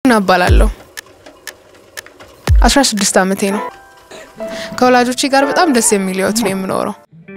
ጀግና እባላለሁ። 16 ዓመቴ ነው። ከወላጆቼ ጋር በጣም ደስ የሚል ህይወት ነው የምኖረው።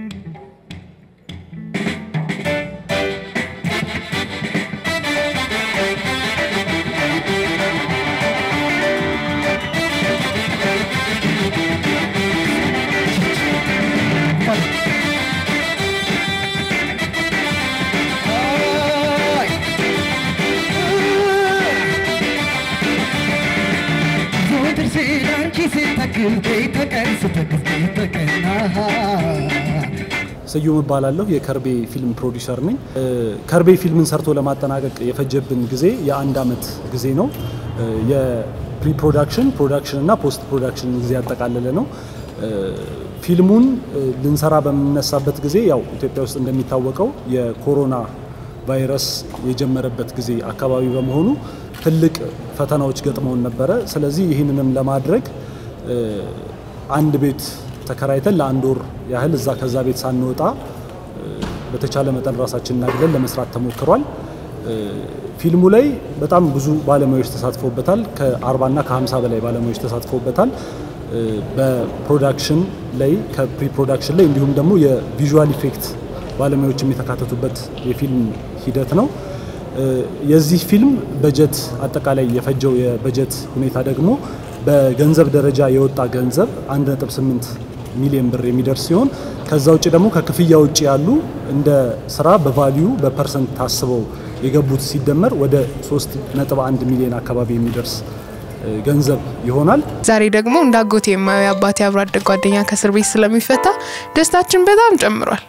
ስዩም እባላለሁ። የከርቤ ፊልም ፕሮዲውሰር ነኝ። ከርቤ ፊልምን ሰርቶ ለማጠናቀቅ የፈጀብን ጊዜ የአንድ አመት ጊዜ ነው። የፕሪ ፕሮዳክሽን፣ ፕሮዳክሽን እና ፖስት ፕሮዳክሽን ጊዜ ያጠቃለለ ነው። ፊልሙን ልንሰራ በምነሳበት ጊዜ ያው ኢትዮጵያ ውስጥ እንደሚታወቀው የኮሮና ቫይረስ የጀመረበት ጊዜ አካባቢ በመሆኑ ትልቅ ፈተናዎች ገጥመውን ነበረ። ስለዚህ ይህንንም ለማድረግ አንድ ቤት ተከራይተን ለአንድ ወር ያህል እዛ ከዛ ቤት ሳንወጣ በተቻለ መጠን ራሳችንን አግለን ለመስራት ተሞክሯል። ፊልሙ ላይ በጣም ብዙ ባለሙያዎች ተሳትፎበታል። ከ40 እና ከ50 በላይ ባለሙያዎች ተሳትፎበታል። በፕሮዳክሽን ላይ ከፕሪ ፕሮዳክሽን ላይ እንዲሁም ደግሞ የቪዥዋል ኢፌክት ባለሙያዎችም የተካተቱበት የፊልም ሂደት ነው። የዚህ ፊልም በጀት አጠቃላይ የፈጀው የበጀት ሁኔታ ደግሞ በገንዘብ ደረጃ የወጣ ገንዘብ 1.8 ሚሊዮን ብር የሚደርስ ሲሆን ከዛ ውጭ ደግሞ ከክፍያ ውጭ ያሉ እንደ ስራ በቫሊዩ በፐርሰንት ታስበው የገቡት ሲደመር ወደ 3.1 ሚሊዮን አካባቢ የሚደርስ ገንዘብ ይሆናል። ዛሬ ደግሞ እንደ አጎቴ የማየው የአባቴ አብሮ አደግ ጓደኛ ከእስር ቤት ስለሚፈታ ደስታችን በጣም ጨምሯል።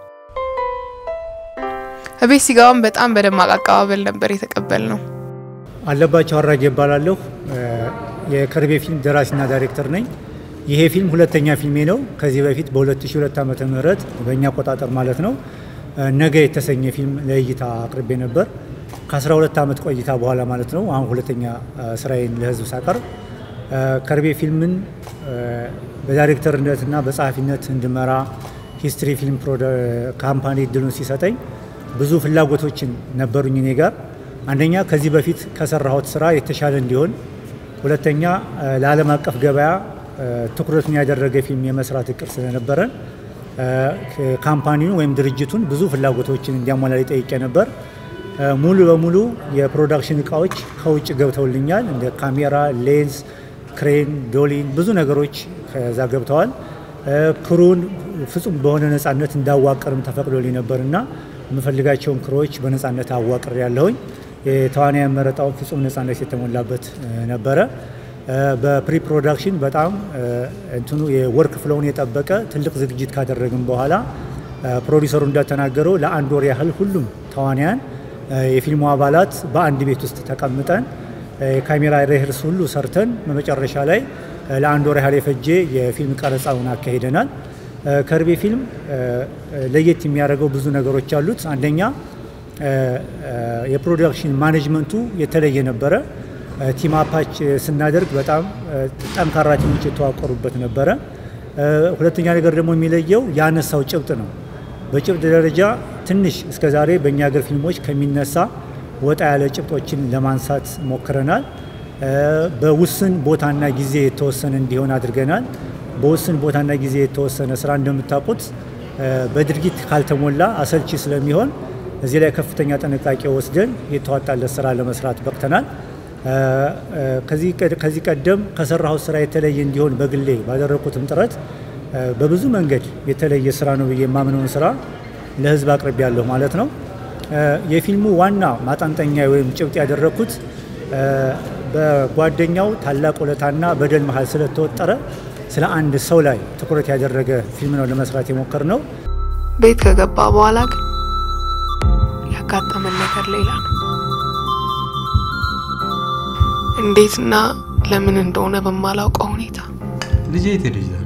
እቤት ሲገባም በጣም በደማቅ አቀባበል ነበር የተቀበል ነው። አለባቸው አራጌ እባላለሁ። የከርቤ ፊልም ደራሲና ዳይሬክተር ነኝ። ይሄ ፊልም ሁለተኛ ፊልሜ ነው። ከዚህ በፊት በ2002 ዓመተ ምህረት በእኛ አቆጣጠር ማለት ነው ነገ የተሰኘ ፊልም ለእይታ አቅርቤ ነበር። ከ12 ዓመት ቆይታ በኋላ ማለት ነው አሁን ሁለተኛ ስራዬን ለህዝብ ሳቀርብ ከርቤ ፊልምን በዳይሬክተርነትና በጸሐፊነት እንድመራ ሂስትሪ ፊልም ካምፓኒ እድሉን ሲሰጠኝ ብዙ ፍላጎቶችን ነበሩኝ እኔ ጋር። አንደኛ ከዚህ በፊት ከሰራሁት ስራ የተሻለ እንዲሆን፣ ሁለተኛ ለዓለም አቀፍ ገበያ ትኩረቱን ያደረገ ፊልም የመስራት እቅድ ስለነበረን ካምፓኒውን ወይም ድርጅቱን ብዙ ፍላጎቶችን እንዲያሟላ ጠይቄ ነበር። ሙሉ በሙሉ የፕሮዳክሽን እቃዎች ከውጭ ገብተውልኛል። እንደ ካሜራ፣ ሌንስ፣ ክሬን፣ ዶሊን ብዙ ነገሮች ከዛ ገብተዋል። ክሩን ፍጹም በሆነ ነፃነት እንዳዋቀርም ተፈቅዶልኝ ነበርና የምፈልጋቸውን ክሮች በነፃነት አዋቅር ያለሁኝ የተዋናያን መረጣውን ፍጹም ነፃነት የተሞላበት ነበረ። በፕሪ ፕሮዳክሽን በጣም እንትኑ የወርክ ፍሎውን የጠበቀ ትልቅ ዝግጅት ካደረግን በኋላ ፕሮዲሰሩ እንደተናገረው ለአንድ ወር ያህል ሁሉም ተዋንያን የፊልሙ አባላት በአንድ ቤት ውስጥ ተቀምጠን የካሜራ ሬህርስ ሁሉ ሰርተን በመጨረሻ ላይ ለአንድ ወር ያህል የፈጀ የፊልም ቀረጻውን አካሂደናል። ከርቤ ፊልም ለየት የሚያደርገው ብዙ ነገሮች አሉት። አንደኛ የፕሮዳክሽን ማኔጅመንቱ የተለየ ነበረ። ቲም አፓች ስናደርግ በጣም ጠንካራ ቲሞች የተዋቀሩበት ነበረ። ሁለተኛ ነገር ደግሞ የሚለየው ያነሳው ጭብጥ ነው። በጭብጥ ደረጃ ትንሽ እስከዛሬ በእኛ ሀገር ፊልሞች ከሚነሳ ወጣ ያለ ጭብጦችን ለማንሳት ሞክረናል። በውስን ቦታና ጊዜ የተወሰነ እንዲሆን አድርገናል። በውስን ቦታና ጊዜ የተወሰነ ስራ እንደምታውቁት በድርጊት ካልተሞላ አሰልቺ ስለሚሆን እዚህ ላይ ከፍተኛ ጥንቃቄ ወስደን የተዋጣለት ስራ ለመስራት በቅተናል። ከዚህ ቀደም ከሰራሁት ስራ የተለየ እንዲሆን በግሌ ባደረግኩትም ጥረት በብዙ መንገድ የተለየ ስራ ነው ብዬ የማምነውን ስራ ለህዝብ አቅርቤ ያለሁ ማለት ነው። የፊልሙ ዋና ማጠንጠኛ ወይም ጭብጥ ያደረግኩት በጓደኛው ታላቅ ውለታና በደል መሀል ስለተወጠረ ስለ አንድ ሰው ላይ ትኩረት ያደረገ ፊልም ነው ለመስራት የሞከር ነው። ቤት ከገባ በኋላ ግን ያጋጠመን ነገር ሌላ ነው። እንዴትና ለምን እንደሆነ በማላውቀው ሁኔታ ልጄ የት ሄደች ዛሬ?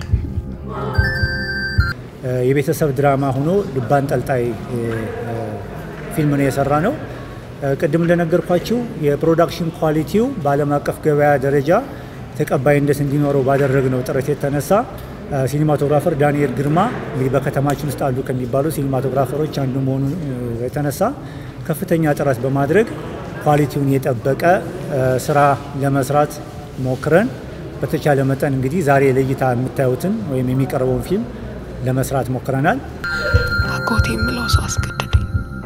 የቤተሰብ ድራማ ሆኖ ልብ አንጠልጣይ ፊልም ነው የሰራ ነው። ቅድም እንደነገርኳችሁ የፕሮዳክሽን ኳሊቲው በዓለም አቀፍ ገበያ ደረጃ ተቀባይነት እንዲኖረው ባደረግነው ጥረት የተነሳ ሲኒማቶግራፈር ዳንኤል ግርማ እንግዲህ በከተማችን ውስጥ አሉ ከሚባሉ ሲኒማቶግራፈሮች አንዱ መሆኑ የተነሳ ከፍተኛ ጥረት በማድረግ ኳሊቲውን የጠበቀ ስራ ለመስራት ሞክረን በተቻለ መጠን እንግዲህ ዛሬ ለእይታ የምታዩትን ወይም የሚቀርበውን ፊልም ለመስራት ሞክረናል። አጎቴ የምለው ሰው አስገደደኝ።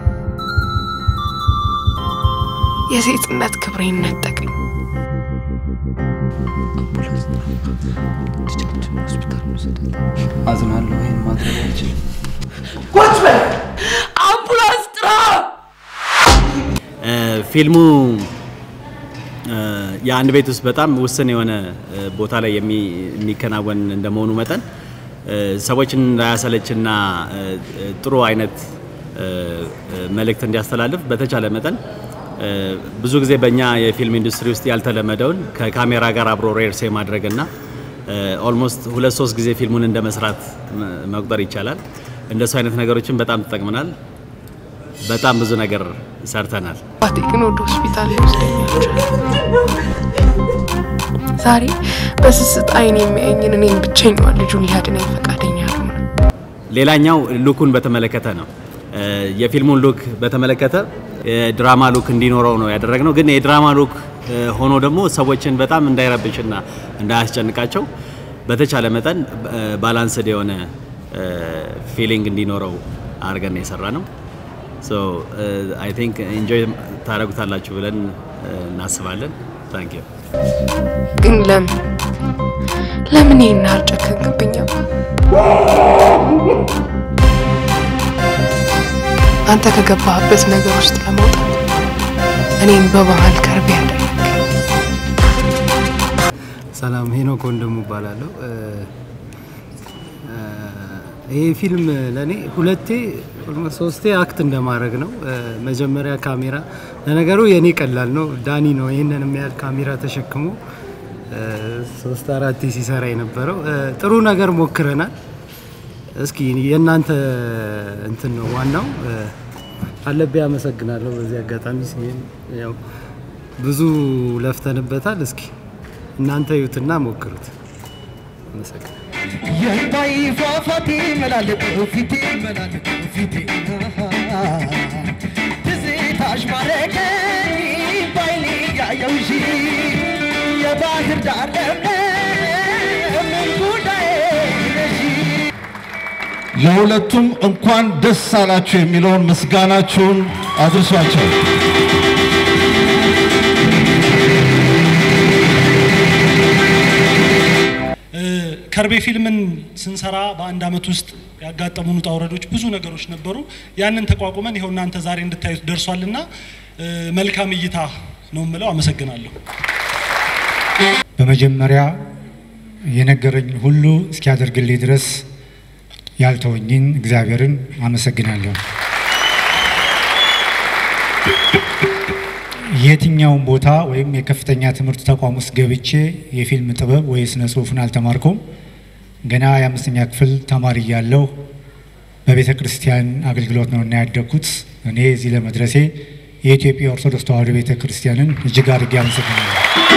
የሴትነት ክብሬን ነጠቀኝ። አዝናለሁ። ይህን ማድረግ አልችልም። ቁጭ በል አምቡላንስ ጥራ። ፊልሙ የአንድ ቤት ውስጥ በጣም ውስን የሆነ ቦታ ላይ የሚከናወን እንደመሆኑ መጠን ሰዎችን እንዳያሰለችና ጥሩ አይነት መልእክት እንዲያስተላልፍ በተቻለ መጠን ብዙ ጊዜ በእኛ የፊልም ኢንዱስትሪ ውስጥ ያልተለመደውን ከካሜራ ጋር አብሮ ሬርስ የማድረግና ኦልሞስት ሁለት ሶስት ጊዜ ፊልሙን እንደ መስራት መቁጠር ይቻላል። እንደሱ አይነት ነገሮችን በጣም ተጠቅመናል። በጣም ብዙ ነገር ሰርተናል። አባቴ ግን ወደ ሆስፒታል ይወስደኛል። ዛሬ በስስት አይን የሚያየኝን እኔም ብቸኛዋን ልጁን ሊያድነኝ ፈቃደኛ አልሆነ። ሌላኛው ሉኩን በተመለከተ ነው። የፊልሙን ሉክ በተመለከተ የድራማ ሉክ እንዲኖረው ነው ያደረግነው። ግን የድራማ ሉክ ሆኖ ደግሞ ሰዎችን በጣም እንዳይረብሽና እንዳያስጨንቃቸው በተቻለ መጠን ባላንስድ የሆነ ፊሊንግ እንዲኖረው አድርገን የሰራ ነው። ሶ አይ ቲንክ ኢንጆይ ታደርጉታላችሁ ብለን እናስባለን። ታንክ ዩ። ግን ለምን ለምን ይህን ያህል ጨከንክብኝ? አንተ ከገባህበት ነገር ውስጥ ለመውጣት እኔን በመሀል ከርቤ ያደረግ ሰላም ሄኖክ ወንድሙ እባላለሁ። ይህ ፊልም ለእኔ ሁለቴ ሶስቴ አክት እንደማድረግ ነው። መጀመሪያ ካሜራ ለነገሩ የእኔ ቀላል ነው። ዳኒ ነው ይህንን የሚያህል ካሜራ ተሸክሞ ሶስት አራቴ ሲሰራ የነበረው። ጥሩ ነገር ሞክረናል። እስኪ የእናንተ እንትን ነው ዋናው። አለቤ አመሰግናለሁ። በዚህ አጋጣሚ ሲሄን ያው ብዙ ለፍተንበታል። እስኪ እናንተ እዩትና ሞክሩት። አመሰግናለሁ። የንታይ ፏፏቴ መላለቅ ፊቴ መላለቅ ፊቴ ትዝታሽ ማረከኝ ባይኔ ያየውሽ የባህር ዳር ለምለም ምን ጉዳይ ነሽ ለሁለቱም እንኳን ደስ አላችሁ የሚለውን ምስጋናችሁን አድርሷቸው። ከርቤ ፊልምን ስንሰራ በአንድ አመት ውስጥ ያጋጠሙን ውጣ ውረዶች ብዙ ነገሮች ነበሩ። ያንን ተቋቁመን ይኸው እናንተ ዛሬ እንድታዩት ደርሷልና መልካም እይታ ነው የምለው። አመሰግናለሁ። በመጀመሪያ የነገረኝ ሁሉ እስኪያደርግልኝ ድረስ ያልተወኝን እግዚአብሔርን አመሰግናለሁ። የትኛውን ቦታ ወይም የከፍተኛ ትምህርት ተቋም ውስጥ ገብቼ የፊልም ጥበብ ወይ ስነ ጽሁፍን አልተማርኩም። ገና የአምስተኛ ክፍል ተማሪ እያለሁ በቤተ ክርስቲያን አገልግሎት ነው እና ያደግኩት። እኔ እዚህ ለመድረሴ የኢትዮጵያ ኦርቶዶክስ ተዋሕዶ ቤተ ክርስቲያንን እጅግ አድርጌ አመሰግናለሁ።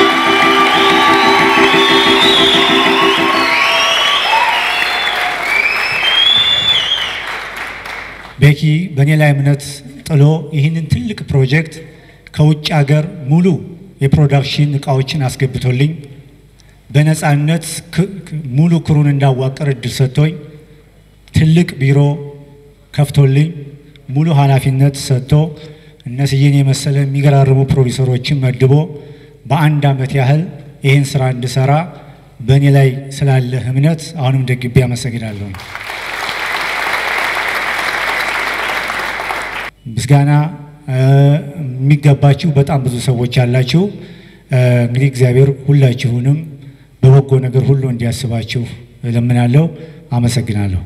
ቤኪ በእኔ ላይ እምነት ጥሎ ይህንን ትልቅ ፕሮጀክት ከውጭ ሀገር ሙሉ የፕሮዳክሽን እቃዎችን አስገብቶልኝ በነፃነት ሙሉ ክሩን እንዳዋቀር እድል ሰጥቶኝ ትልቅ ቢሮ ከፍቶልኝ ሙሉ ኃላፊነት ሰጥቶ እነስዬን የመሰለ የሚገራርሙ ፕሮዲሰሮችን መድቦ በአንድ ዓመት ያህል ይህን ስራ እንድሰራ በእኔ ላይ ስላለ እምነት አሁንም ደግቤ አመሰግናለሁ። ምስጋና የሚገባችሁ በጣም ብዙ ሰዎች ያላችሁ፣ እንግዲህ እግዚአብሔር ሁላችሁንም በበጎ ነገር ሁሉ እንዲያስባችሁ እለምናለሁ። አመሰግናለሁ።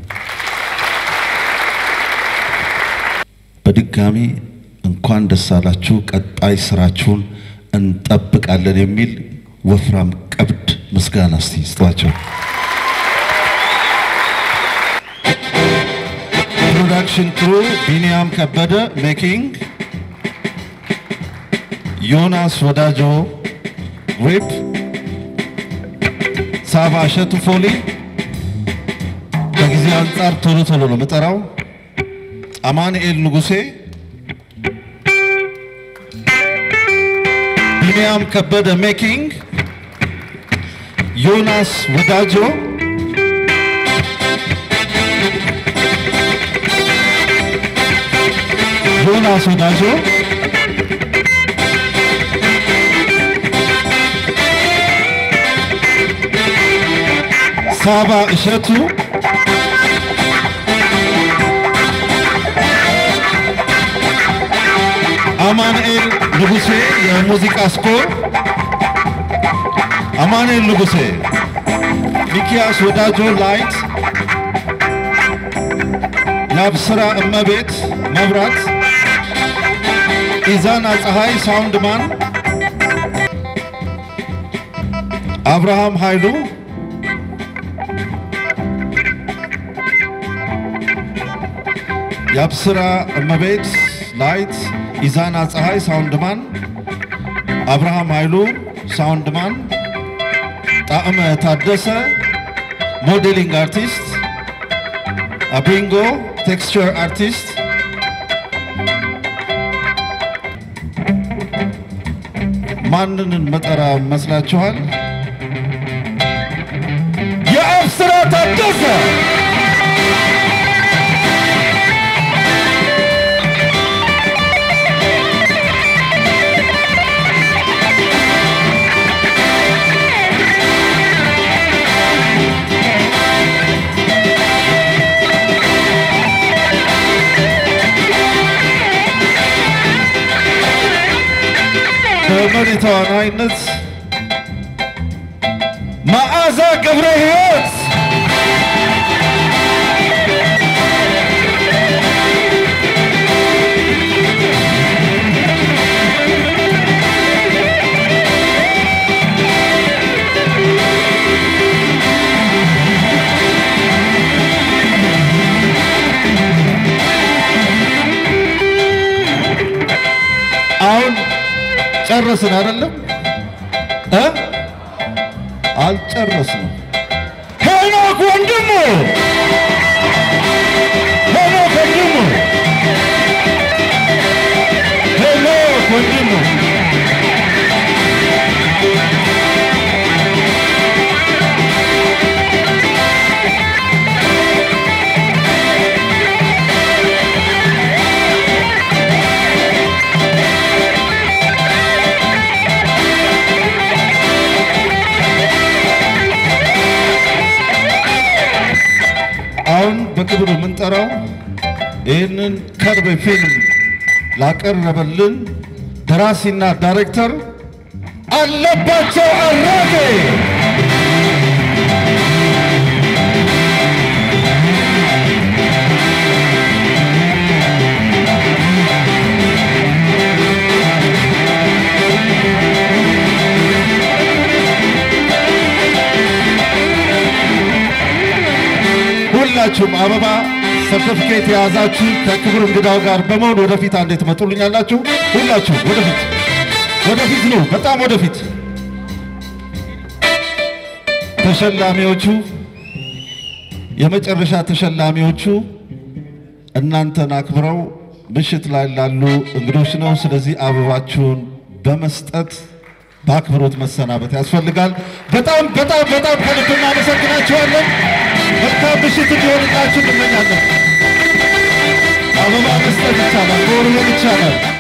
በድጋሚ እንኳን ደስ አላችሁ። ቀጣይ ስራችሁን እንጠብቃለን የሚል ወፍራም ቀብድ ምስጋና እስቲ ስጧቸው። ፕሮዳክሽን ክሩ ቢኒያም ከበደ ሜኪንግ፣ ዮናስ ወዳጆ ሪፕ፣ ሳባ እሸቱ ፎሊ። ከጊዜ አንጻር ቶሎ ቶሎ ነው የምጠራው። አማኑኤል ንጉሴ ቢንያም ከበደ ሜኪንግ፣ ዮናስ ወዳጆ ዮናስ ወዳጆ ሳባ እሸቱ አማኑኤል ንጉሴ የሙዚቃ ስኮር አማኑኤል ንጉሴ ሚኪያስ ወዳጆ ላይት የአብስራ እመቤት መብራት ኢዛና ፀሐይ ሳውንድማን አብርሃም ኃይሉ የአብስራ እመቤት ላይት ኢዛና ፀሐይ ሳውንድማን አብርሃም ኃይሉ ሳውንድማን ጣዕመ ታደሰ ሞዴሊንግ አርቲስት አቢንጎ ቴክስቸር አርቲስት ማንንን መጠራ መስላችኋል? የአብስራ ታደሰ በመሪ ተዋናይነት መዓዛ ገብረ ሕይወት አሁን ጨረስን አይደለም እ አልጨረስንም። ሄኖክ ወንድሙ ሄኖክ ወንድሙ ሄኖክ ወንድሙ አሁን በክብር የምንጠራው ይህንን ከርቤ ፊልም ላቀረበልን ደራሲና ዳይሬክተር አለባቸው አራጌ ሁላችሁም አበባ ሰርቲፊኬት የያዛችሁ ከክብር እንግዳው ጋር በመሆን ወደፊት አንዴ ትመጡልኛላችሁ። ሁላችሁ ወደፊት ወደፊት ነው፣ በጣም ወደፊት። ተሸላሚዎቹ የመጨረሻ ተሸላሚዎቹ እናንተን አክብረው ምሽት ላይ ላሉ እንግዶች ነው። ስለዚህ አበባችሁን በመስጠት በአክብሮት መሰናበት ያስፈልጋል። በጣም በጣም በጣም ከልብ እናመሰግናችኋለን። መልካም ምሽት እንዲሆንላችሁ እንመኛለን። አበባ መስጠት ይቻላል፣ መወርወር ይቻላል።